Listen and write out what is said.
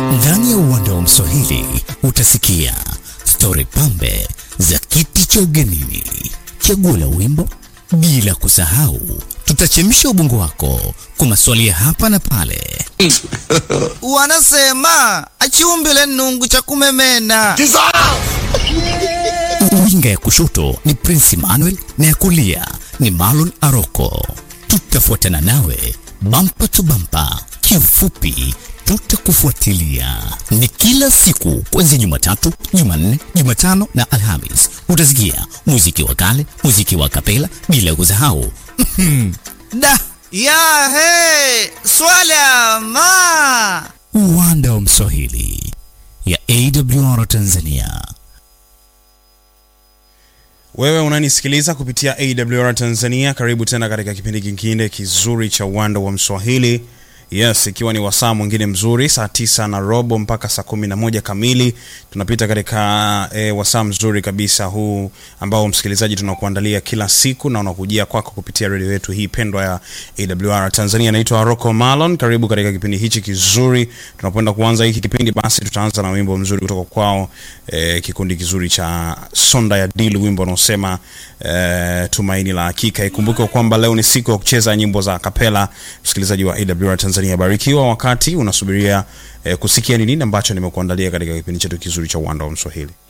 Ndani ya uwanda wa Mswahili utasikia stori pambe za kiti cha ugenini, chaguo la wimbo, bila kusahau tutachemsha ubongo wako kwa maswali ya hapa na pale. Wanasema achiumbile nungu cha kumemena. Winga ya kushoto ni Prince Emmanuel na ya kulia ni Marlon Aroko. Tutafuatana nawe bampa tu bampa, kiufupi tutakufuatilia. Ni kila siku kuanzia Jumatatu, Jumanne, Jumatano na Alhamis. Utasikia muziki wa kale, muziki wa kapela, bila kusahau Da ya he swala ma uwanda wa Mswahili ya AWR Tanzania. Wewe unanisikiliza kupitia AWR Tanzania, karibu tena katika kipindi kingine kizuri cha uwanda wa Mswahili. Yes, ikiwa ni wasaa mwingine mzuri, saa tisa na robo mpaka saa kumi na moja kamili tunapita katika e, wasaa mzuri kabisa huu ambao msikilizaji tunakuandalia kila siku na unakujia kwako kupitia redio yetu hii pendwa ya AWR Tanzania. Naitwa Rocco Malon, karibu katika kipindi hichi kizuri. Tunapoenda kuanza hiki kipindi, basi tutaanza na wimbo mzuri kutoka kwao, e, kikundi kizuri cha Sonda ya Dili, wimbo unaosema e, tumaini la hakika. Ikumbuke kwamba leo ni siku ya kucheza nyimbo za kapela. Msikilizaji wa AWR Tanzania, barikiwa wakati unasubiria eh, kusikia ni nini ambacho nimekuandalia katika kipindi chetu kizuri cha uwanda wa Mswahili.